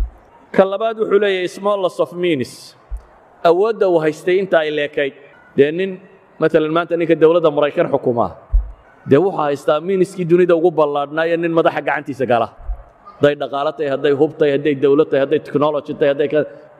ka labaad wuxuu leeyahay smallness of means awoodda uu haystay inta ay leekayd dee nin maalan maanta ninka dowladda maraykan xukumaa dee wuxuu haystaa miiniskii dunida ugu ballaadhnaayo nin madaxa gacantiisa gala hadday dhaqaalo tahay hadday hub tahay hadday dowlad tahay hadday technology tahay hadday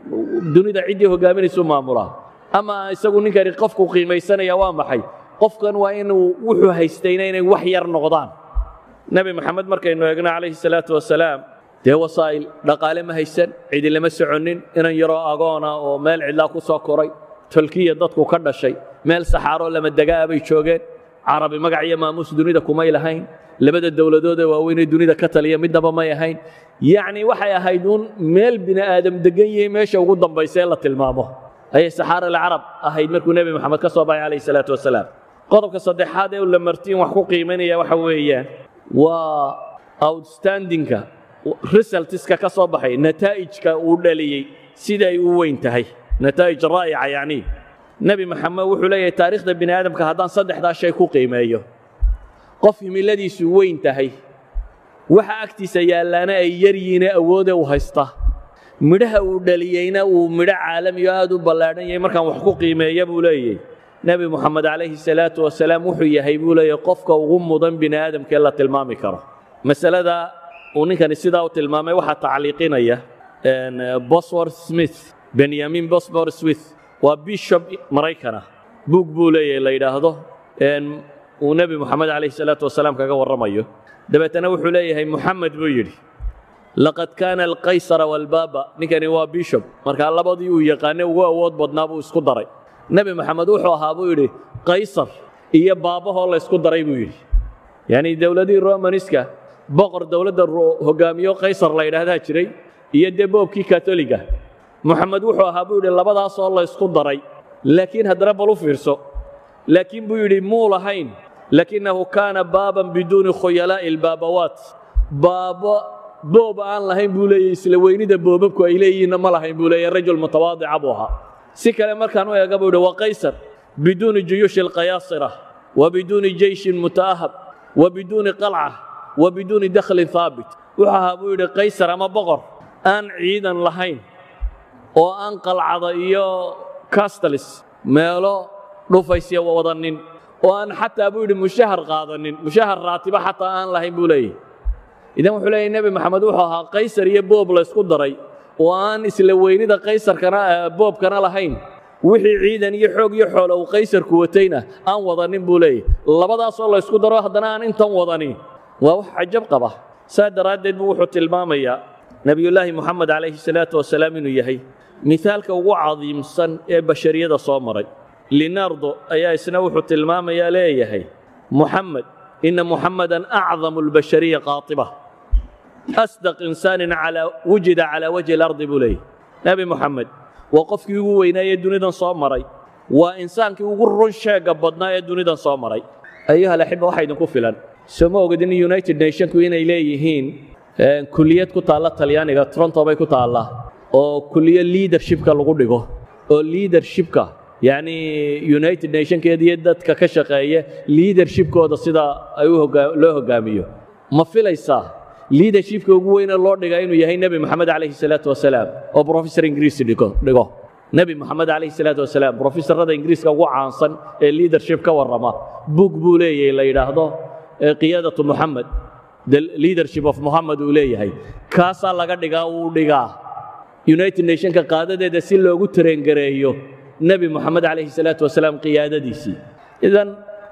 dunida ciddii hogaaminaysu maamulaa ama isagu ninkani qofku qiimaysanaya waa maxay qofkan waa inuu wuxuu haystayna inay wax yar noqdaan nebi maxamed markaynu eegno calayhi salaatu wasalaam dee wasaa'il dhaqaale ma haysan cidi lama soconnin inan yaroo agoona oo meel cidlaa ku soo koray tolkiya dadku ka dhashay meel saxaaroo lama degaa bay joogeen carabi magac iyo maamuus dunida kumay lahayn labada dowladoodee waaweynee dunida ka taliya midnaba may ahayn yacni waxay ahayd uun meel bini aadam degan yahay meesha ugu dambaysa ee la tilmaamo ayay saxaara alcarab ahayd markuu nebi moxamed ka soo baxay calayhi salaatu wasalaam qodobka saddexaad ee lamartiin wax ku qiimaynaya waxa weeyaan waa outstandingka resultiska ka soo baxay nataa'ijka uu dhaliyey siday u weyn tahay nataa'ij raa'ica yacni nebi maxamed wuxuu leeyahay taariikhda bini aadamka haddaan saddexdaa shay ku qiimeeyo qof himiladiisu weyn tahay waxa agtiisa yaallaana ay yaryihiine awoode u haysta midhaha uu dhaliyeyna uu midho caalamiyo aad u ballaadhan yahay markaan wax ku qiimeeya buu leeyahy nebi moxamed calayhi salaatu wasalaam wuxuu yahay buu leeyahy qofka ugu mudan bini aadamka ee la tilmaami karo masalada uu ninkani sidaa u tilmaamay waxaa tacliiqinaya boswor smith benyamin boswor smith waa bishop maraykana buug buu leeyahay la yidhaahdo uu nebi moxamed calayhi salaatu wasalaam kaga warramayo dabeetana wuxuu leeyahay moxamed buu yidhi laqad kaana alqaysara walbaaba ninkani waa bishop markaa labadii uu yaqaanay ugu awood badnaa buu isku daray nebi moxamed wuxuu ahaa buu yidhi qaysar iyo baabahoo la ysku daray buu yidhi yacni dowladihii romaniska boqor dowladda hogaamiyo qaysar la yidhaahdaa jiray iyo dee boobkii katoliga moxamed wuxuu ahaa buu yidhi labadaasoo la ysku daray laakiin haddana bal u fiirso laakiin buu yidhi muu lahayn lakinahu kaana baaban biduuni khuyalaa'i albaabawaat baabo boob aan lahayn buu leeyahy isla weynida boobabku ay leeyihiinna ma lahayn buu leeyahy rajul mutawaadica buu ahaa si kale markaan u eega buu yidhi waa qaysar biduuni juyuushi alqayaasira wa biduuni jeyshin mutaahab wa biduuni qalca wa biduuni dakhlin haabit wuxuu ahaa buu yidhi qaysar ama boqor aan ciidan lahayn oo aan qalcada iyo castalis meelo dhufaysya wadanin oo aan xataa buu yidhi mushahar qaadanin mushahar raatiba xataa aan lahayn buu leeyahy idan wuxuu leeyahy nebi maxamed wuxuu ahaa qaysar iyo boob la ysku daray oo aan isla weynida qaysarkana boobkana lahayn wixii ciidan iyo xoog iyo xoolo uu qaysarku watayna aan wadanin buu leeyahy labadaasoo la ysku daro haddana aan intan wadanin waa wax cajab qaba saa daraaddeed buu wuxuu tilmaamayaa nebiyullaahi moxamed calayhi salaatu wasalaam inuu yahay mihaalka ugu cadiimsan ee bashariyada soo maray linardo ayaa isna wuxuu tilmaamayaa leeyahay muxamed ina muxamadan acdamu albashariya qaatiba asdaq insaanin calaa wujida calaa wajhi alardi buu leeyahy nebi moxamed waa qofkii ugu weynaayee dunidan soo maray waa insaankii ugu run sheegga badnaa ee dunidan soo maray ayuha alaxiba waxaa idinku filan soo ma ogidin united nationku inay leeyihiin kuliyad ku taalla talyaaniga toronto bay ku taallaa oo kuliyo leadershipka lagu dhigo oo leadershipka yacni united nationkeeda iyo dadka ka shaqeeya leadershipkooda sida ay u loo hoggaamiyo ma filaysaa leadershipka ugu weyne loo dhigaa inuu yahay nebi moxamed calayhi salaatu wasalaam oo professor ingiriis dhigo dhigo nebi moxamed calayhi salaatu wasalaam professorada ingiriiska ugu caansan ee leadership ka warrama book buu leeyahay la yidhaahdo qiyaadatu moxamed the leadership of moxamed uu leeyahay kaasaa laga dhigaa wuu dhigaa united nationka qaadadeeda si loogu tareengareeyo nebi moxamed calayhi salaatu wasalaam qiyaadadiisii idan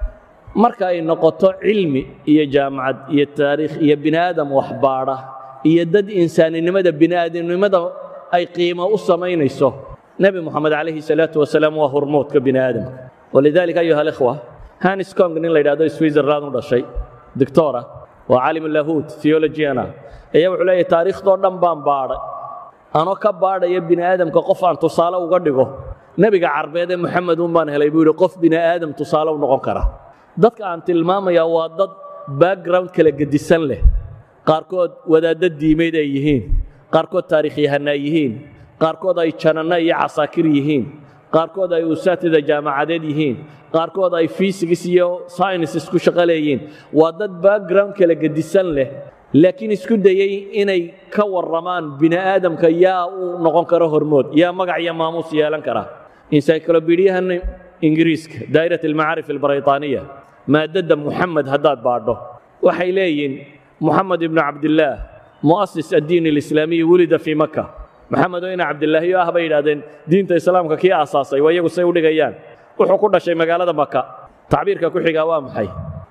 marka ay noqoto cilmi iyo jaamacad iyo taariikh iyo bini aadam waxbaadha iyo dad insaaninimada bini aadamnimada ay qiimo u samaynayso nebi moxamed calayhi salaatu wasalaam waa hormoodka bini aadamka walidaalika ayuha alikhwa hanis kong nin la yidhahdo switzerland u dhashay doctora waa caalim lahuud theologiana ayaa wuxuu leeyahay taariikhdoo dhan baan baadhay anoo ka baadhaya bini aadamka qof aan tusaale uga dhigo nebiga carbeed ee moxamed un baan helay buu yidhi qof bini aadam tusaale u noqon kara dadka aan tilmaamayaa waa dad background kala gedisan leh qaarkood wadaaddo diimeyd ay yihiin qaarkood taariikhyahana yihiin qaarkood ay jananno iyo casaakir yihiin qaarkood ay usaatida jaamacadeed yihiin qaarkood ay fiisigis iyo synices ku shaqo leeyihiin waa dad background kala gedisan leh laakiin isku dayey inay ka warramaan bini aadamka yaa uu noqon karo hormood yaa magac iyo maamuus yeelan kara encyclobediyahan ingiriiska daa'irat almacaarif albaraytaaniya maadada muxamed haddaad baadho waxay leeyihiin muxamed ibnu cabdillaah mu'asis addiin alislaamiyi wulida fii maka maxamed oo ina cabdilaahiyo ah bay yidhahdeen diinta islaamka kii aasaasay waa iyagu say u dhigayaan wuxuu ku dhashay magaalada maka tacbiirka ku xigaa waa maxay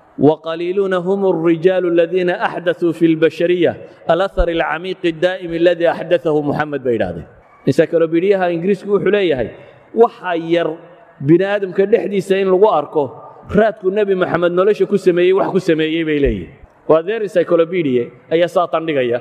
وقليلون هم الرجال الذين أحدثوا في البشرية الأثر العميق الدائم الذي أحدثه محمد بيرادي encyclopediaha ingiriisku wuxuu leeyahay waxa yar bini aadamka dhexdiisa in lagu arko raadku nebi maxamed nolosha ku sameeyey wax ku sameeyey bay leeyihin waa their encyclopedia ayaa saa tandhigaya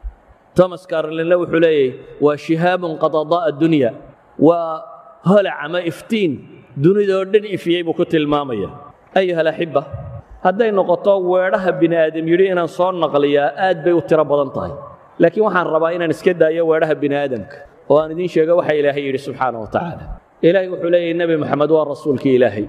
thomas carlinle wuxuu leeyahay waa shihaabun qad adaa addunya waa holac ama iftiin dunidoo dhan ifiyey buu ku tilmaamaya ayuha alaxiba hadday noqoto weedhaha bini aadam yidhi inaan soo naqliyaa aad bay u tiro badan tahay laakiin waxaan rabaa inaan iska daayo weedhaha bini aadamka oo aan idiin sheego waxa ilaahay yidhi subxaana wa tacaala ilaahay wuxuu leeyahay nebi maxamed waa rasuulkii ilaahay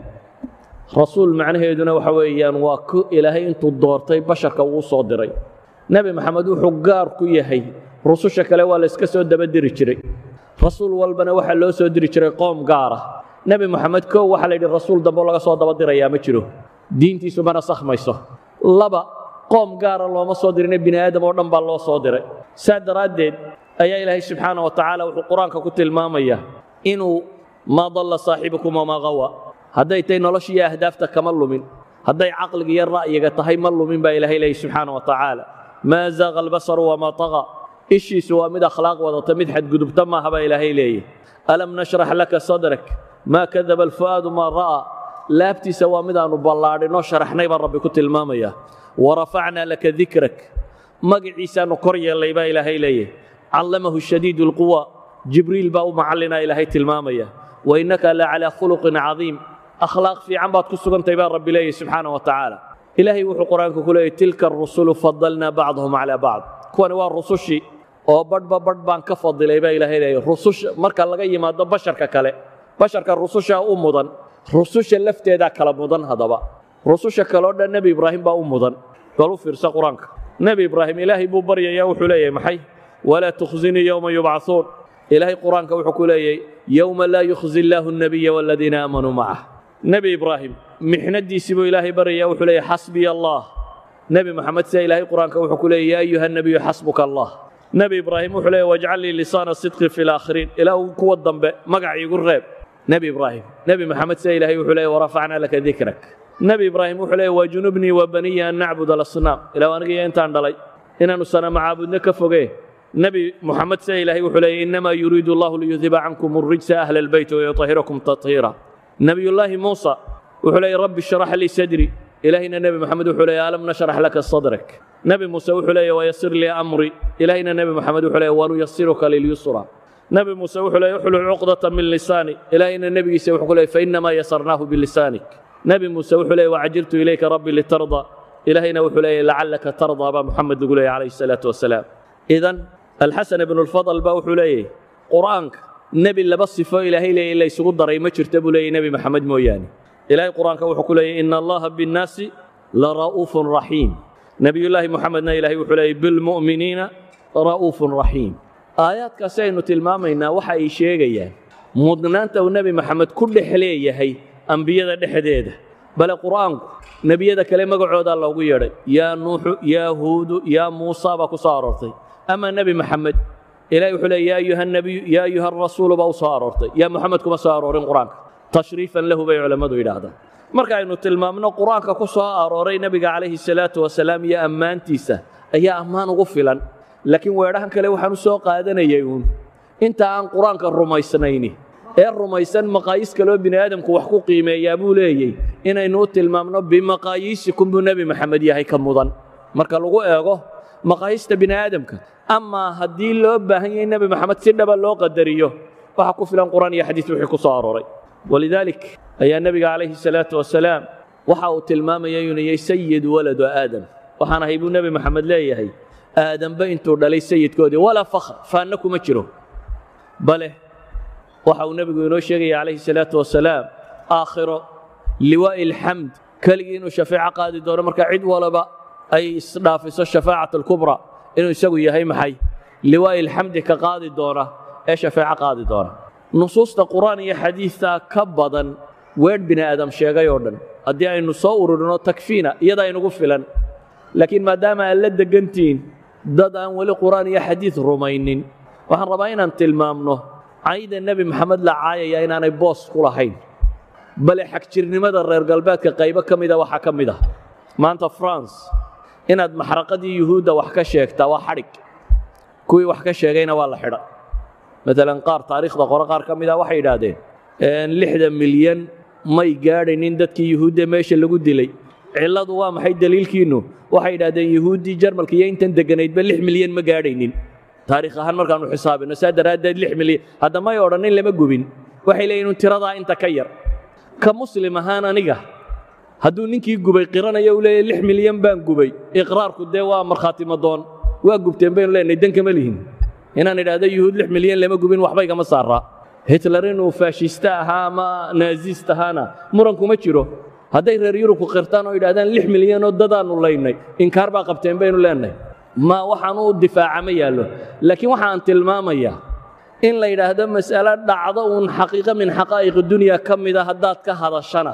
rasuul macnaheeduna waxa weeyaan waa ku ilaahay intuu doortay basharka uu soo diray nebi maxamed wuxuu gaar ku yahay rususha kale waa la iska soo dabadiri jiray rasuul walbana waxaa loo soo diri jiray qoom gaara nebi moxamed kow waxaa la yidhi rasuul dambe laga soo dabadirayaa ma jiro diintiisu mana sakhmayso laba qoom gaara looma soo dirine bini aadam oo dhan baa loo soo diray saa daraaddeed ayaa ilaahay subxaana wa tacaala wuxuu qur-aanka ku tilmaamayaa inuu maa dalla saaxibukum wamaa qawa hadday tahay nolosha iyo ahdaafta kama lumin hadday caqliga iyo ra'yiga tahay ma lumin baa ilaahay leeyahy subxaana wa tacaala maa zaaqa albasaru wamaa taqa ishiisu waa mid akhlaaq wadata mid xadgudubta maaha baa ilaahay leeyahy alam nashrax laka sadrak maa kadaba alfu'aadu maa ra'aa laabtiisa waa mid aanu ballaadhinoo sharaxnay baa rabbi ku tilmaamaya warafacnaa laka dikrak magaciisaanu kor yeellay baa ilaahay leeyahy callamahu shadiidu lquwa jibriil baa u macallinaa ilaahay tilmaamaya wainaka la calaa khuluqin cadiim akhlaaq fiican baad ku sugantay baa rabbi leeyahy subxaana wa tacaala ilaahay wuxuu qur-aanka ku leeyahy tilka arusulu fadalnaa bacdahum calaa bacd kuwani waa rusushii oo badhba badh baan ka fadilay baa ilaahay leeyahy rususha marka laga yimaado basharka kale basharka rususha u mudan rususha lafteedaa kala mudan haddaba rususha kaleo dhan nebi ibraahim baa u mudan bal u fiirsa qur-aanka nebi ibraahim ilaahay buu baryaya wuxuu leeyahay maxay walaa tukhzinii yowma yubcahuun ilaahay qur-aanka wuxuu ku leeyahay yowma laa yukhzi illaahu الnabiya waladiina aamanuu macah nebi ibraahim mixnadiisii buu ilaahay baryaya wuxuu leeyahay xasbiya allah nebi moxamed sida ilaahay qur-aanka wuxuu ku leeyahy yaa ayuha nabiyu xasbuka allah nebi ibraahim wuxuu leeyahy wajcal lii lisaana sidqi fi laakhiriin ilaahu kuwa dambe magac iigu reeb nebi ibraahim nebi moxamed sida ilaahay wuxuu leeyahy warafacnaa laka dikrak nebi ibraahim wuxuu leeyahy wajunubnii wabaniya an nacbud alasnaam ilaahu aniga intaan dhalay inaannu sanama caabudno ka fogee nebi moxamed sida ilaahay wuxuu leeyahy innamaa yuriidu allahu liyudiba cankum الrijsa ahla albayt wayutahirakum tahiira nebiyullaahi muusa wuxuu leeyahy rabbi shrax lii sadri ilaahayna nebi moxamed wuxuu leeyahy alam nashrax laka sadrak nebi muuse wuxuu leeyahy wayasir lii amri ilaahayna nebi moxamed wuxuu leeyahy wanuyasiruka lilyusra nebi muuse wuxuu leeyahy uxlul cuqdata min lisaani ilaahayna nebigiisa wuxuu ku leeyahy fainamaa yasarnaahu bilisaanik nebi muuse wuxuu leeyahy wacajiltu ilayka rabbi litarda ilaahayna wuxuu leeyahy lacallaka tardaa baa muxamed lagu leeyahy calayhi salaatu wasalaam idan alxasan ibnu lfadl baa wuxuu leeyahy qur'aanka nebi laba sifo ilaahay leeyahy la isugu daray ma jirta buu leeyahy nebi maxamed mooyaane ilaahay qur'aanka wuxuu ku leeyahy ina allaha binnaasi lara'uufun raxiim nebiyullaahi moxamedna ilaahay wuxuu leeyahy bilmu'miniina ra'uufun raxiim aayaadkaasi aynu tilmaamaynaa waxa ay sheegayaan mudnaanta uu nebi maxamed ku dhex leeyahay ambiyada dhexdeeda bale qur'aanku nebiyada kale magacoodaa loogu yeedhay yaa nuuxu yaa huudu yaa muusa baa ku soo aroortay ama nebi maxamed ilahay wuxuu leey yaa ayuha nabiyu yaa ayuha rasuulu baa u soo aroortay yaa moxamed kuma soo aroorin qur'aanka tashriifan lahu bay culammadu yidhaahdaan marka aynu tilmaamno qur'aanka ku soo arooray nebiga calayhi salaatu wasalaam iyo ammaantiisa ayaa ammaan ugu filan laakiin weedhahan kale waxaan u soo qaadanayay uun inta aan qur-aanka rumaysnayni ee rumaysan maqaayiis kaloo bini aadamku wax ku qiimeeyaa buu leeyey inaynu u tilmaamno bimaqaayiisikum buu nebi maxamed yahay ka mudan marka lagu eego maqaayiista bini aadamka amaa haddii loo baahan yahay nebi maxamed si dhaba loo qadariyo waxa ku filan qur'aan iyo xadiis wixii ku soo arooray walidaalik ayaa nebiga calayhi salaatu wasalaam waxa uu tilmaamaya inuu yahay sayid waladu aadam waxaan ahay buu nebi maxamed leeyahay aadamba intuu dhalay sayidkoodii walaa fakhr faanna kuma jiro bale waxa uu nebigu inoo sheegaya calayhi salaatu wasalaam aakhiro liwaa'i alxamd keligii inuu shafeeco qaadi doono marka cid walaba ay isdhaafiso shafaacat alkubra inuu isagu yahay maxay liwaa'i alxamdi ka qaadi doona ee shafeeco qaadi doona nusuusta qur'aan iyo xadiidta ka badan weedh bini aadam sheegay oo dhan haddii aynu soo ururino takfiina iyada aynugu filan laakiin maadaama aad la degantihiin dad aan weli qur'aan iyo xadiid rumaynin waxaan rabaa inaan tilmaamno cayda nebi maxamed la caayaya inaanay boos ku lahayn bale xagjirnimada reer galbeedka qaybo ka mida waxaa ka mid ah maanta france inaad maxraqadii yuhuudda wax ka sheegtaa waa xadhig kuwii wax ka sheegayna waa la xidha maalan qaar taariikhda qore qaar ka mida waxay yidhaahdeen lixda milyan may gaadhaynin dadkii yuhuudda meesha lagu dilay cilladu waa maxay daliilkiinnu waxay yidhahdeen yuhuuddii jarmalka iyo intan degganaydba lix milyan ma gaadhaynin taariikh ahaan markaannu xisaabino saa daraaddeed lix milyan hadda may odhanin lama gubin waxay leeyihin tiradaa inta ka yar ka muslim ahaan aniga hadduu ninkii gubay qiranayo uu leeyahy lix milyan baan gubay iqraarku dee waa markhaati madoon waa gubteen baynu leenahay dan kama lihin inaan idhaahdo yuhuud lix milyan lama gubin waxba igama saaraa hitler inuu faashista ahaa ama naazist ahaana muran kuma jiro hadday reer yurubku qirtaan oo yidhahdaan lix milyanoo dadaannu laynay inkaar baa qabteen baynu leenahay ma waxaan u difaaca ma yaallo laakiin waxaan tilmaamayaa in la yidhaahdo mas'alo dhacdo uun xaqiiqo min xaqaa'iqi dunya ka mida haddaad ka hadashana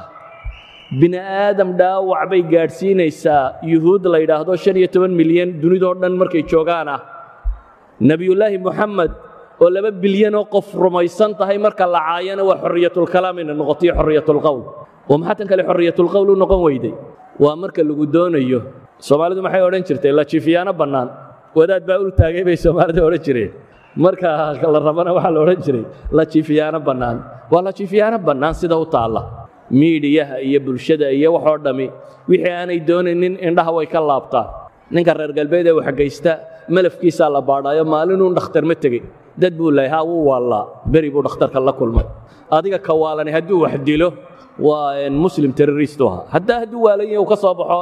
bini aadam dhaawac bay gaadhsiinaysaa yuhuud la yidhaahdo shan iyo toban milyan dunidoo dhan markay joogaan ah nebiyullaahi moxamed oo laba bilyanoo qof rumaysan tahay marka la caayana waa xorriyatulkalaam inay noqotoiyo xorriyatulqowl oo maxaa tan kale xorriyatulqowl u noqon weyday waa marka lagu doonayo soomaalidu maxay odhan jirtay lajiifiyaano bannaan wadaad baa ul taagay bay soomaalida odhan jireen marka la rabana waxaa la odhan jiray lajiifiyaano bannaan waa lajiifiyaano bannaan sida u taalla miidhiyaha iyo bulshada iyo waxoo dhammi wixii aanay doonaynin indhaha way ka laabtaan ninka reer galbeed ee waxgaysta malafkiisaa la baadhaayo maalinuu dhakhtar ma tegey dad buu lahay haa wuu waallaa beri buu dhakhtarka la kulmay adiga ka waalani hadduu wax dilo waa muslim terrorist u ahaa haddaa hadduu waalan yahay uu ka soo baxo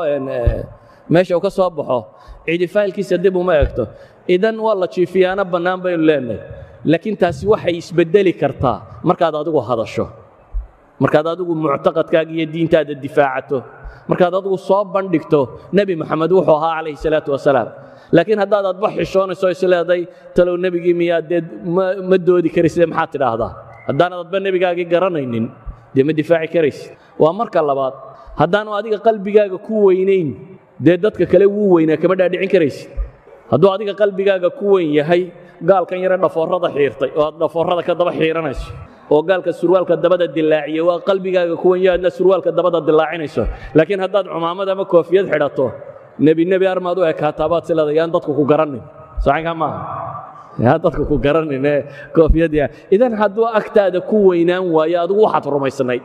meesha uu ka soo baxo cidi faylkiisa dib uma egto idan waa la jiifiyaano bannaan baynu leenahay laakiin taasi waxay isbeddeli kartaa markaad adigu hadasho markaad adigu muctaqadkaaga iyo diintaada difaacato markaad adigu soo bandhigto nebi moxamed wuxuu ahaa calayhi salaatu wasalaam laakiin haddaad adba xishoonayso isleeday talow nebigii miyaa dee ma doodi karaysid maxaad tidhaahdaa haddaanad adba nebigaagii garanaynin dee ma difaaci karaysid waa marka labaad haddaanu adiga qalbigaaga ku weynayn dee dadka kale wuu weynaa kama dhaadhicin karaysid hadduu adiga qalbigaaga ku weyn yahay gaalkan yare dhafoorrada xiirtay oo aad dhafoorrada ka daba xiiranayso oo gaalka surwaalka dabada dilaaciya waa qalbigaaga ku weyn yahay adna surwaalka dabada dilaacinayso laakiin haddaad cumaamad ama koofiyad xidhato nebi nebi armaad u ekaataa baad sileeda yaan dadku ku garanin saxinkaa maaha yaan dadku ku garanin ee koofiyadya idan hadduu agtaada ku weynaan waayo adigu waxaad rumaysnayd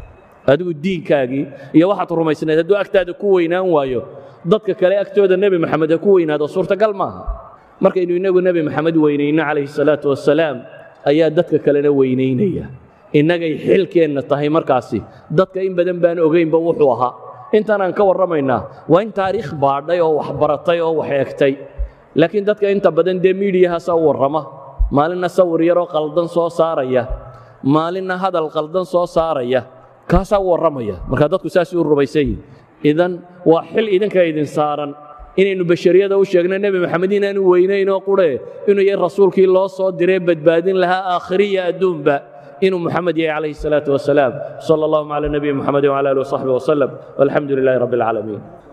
adigu diinkaagii iyo waxaad rumaysnayd hadduu agtaada ku weynaan waayo dadka kale agtooda nebi maxamed ha ku weynaado suurtagal maaha markaynu innagu nebi maxamed weynayno calayhi salaatu wasalaam ayaa dadka kalena weynaynaya innagay xilkeenna tahay markaasi dadka in badan baan ogaynba wuxuu ahaa intaanaan ka warramaynaa waa in taariikh baadhay oo wax baratay oo wax eegtay laakiin dadka inta badan dee miidiyahaasaa u warrama maalinna sawir yaroo qaldan soo saaraya maalinna hadal qaldan soo saaraya kaasaa u warramaya marka dadku saasay u rumaysan yihin idan waa xil idinka idin saaran inaynu bashariyada u sheegno nebi maxamed inaanu weynaynoo qurhe inuu yahay rasuulkii loo soo diree badbaadin lahaa aakhiriya adduunba inuu محمد yahay عليه الصلاة والسلام صلى الله على نبي محمد وعلى آله وصحبه وسلم والحمد لله رب العالمين